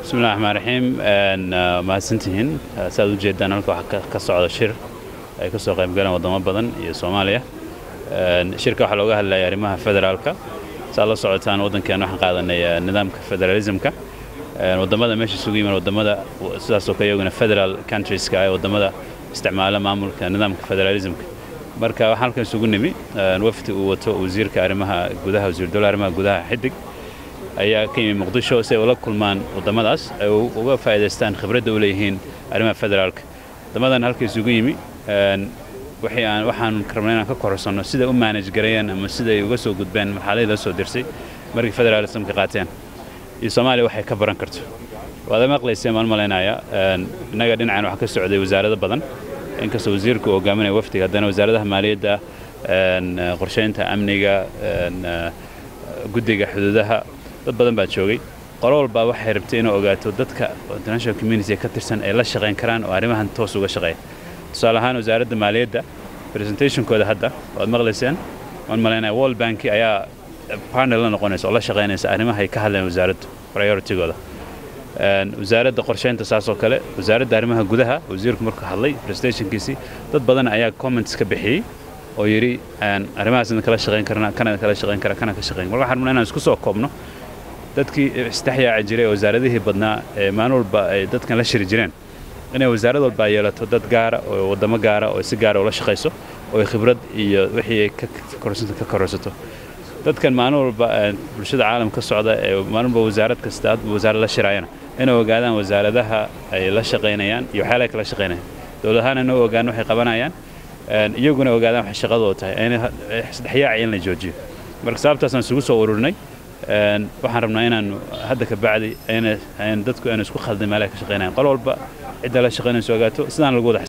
bismillahi raxmaan raxiim mahadsantihiin saaad u jeedaan halka waxaa ka socda shir ay ka soo qaybgaleen waddamo badan iyo soomaaliya shirka waxaa looga hadlaya arrimaha federaalka saad la socotaan waddankeena waxaan qaadanay nidaamka federalismka waddamada meesha isugu yimaan waddamada sidaasoo kale iyaguna federal countrieska ee waddamada isticmaala maamulka nidaamka federalismka marka waxaan halkan isugu nimi wafdi uu wato wasiirka arrimaha gudaha wasiir dowlaha arrimaha gudaha xidig ayaa ka yimi muqdisho si ay ula kulmaan waddamadaas ay uga faa'iidaystaan khibradda u leeyihiin arrimaha federaalka waddamadan halka isugu yimi waxaan rabnay inaan ka kororsanno siday u maanaj gareeyeen ama siday uga soo gudbeen marxaladii la soo dirsay markii federalismka qaateen iyo soomaaliya waxay ka baran karto waad maqlayseen maan malaynayaa innaga dhinacan waxaa ka socday wasaarado badan inkastoo wasiirku uu hogaaminaya wafdiga haddana wasaaradaha maaliyadda qorshaynta amniga guddiga xuduudaha dad badan baa joogay qolo walbaa waxay rabtay inuu ogaato dadka international community ka tirsan ay la shaqayn karaan oo arrimahan toos uga shaqeeya tusaale ahaan wasaaradda maaliyadda presentationkooda hadda waad maqlayseen waan malaynaya world banki ayaa partner la noqonaysa oo la shaqaynaysa arrimaha ay ka hadleen wasaaraddu prioritigooda wasaaradda qorshaynta saasoo kale wasaaradda arrimaha gudaha wasiirku markuu hadlay presentationkiisii dad badan ayaa comments ka bixiyey oo yidhi arrimahaas idin kala shaqayn karna kana kala shaqayn kara kana ka shaqayn marka waxaan rabnaa inaan isku soo koobno dadkii isdhexyaaci jiray wasaaradihii badnaa ee maalin walba ay dadkan la shiri jireen inay wasaarad walba yeelato dad gaara oo waddamo gaara oo si gaara ula shaqayso oo ay khibrad iyo wixii ay ka kororsato dadkan maalin walba bulshada caalam ka socda ee maalin walba wasaarad kasta hadba wasaarad la shiraayana inay ogaadaan wasaaradaha ay la shaqaynayaan iyo waxyaalaha kala shaqaynayaan dowladahaan inay ogaan waxay qabanayaan iyaguna ogaadaan waxay shaqadooda tahay isdhexyaaci in la joojiyo marka sababtaasaan isugu soo ururinay waxaan rabnaa inaanu hadda ka bacdi dadku aynu isku khaldin meelaha ka shaqaynayan qol walba cidda la shaqaynayso ogaato sidaan lagu wada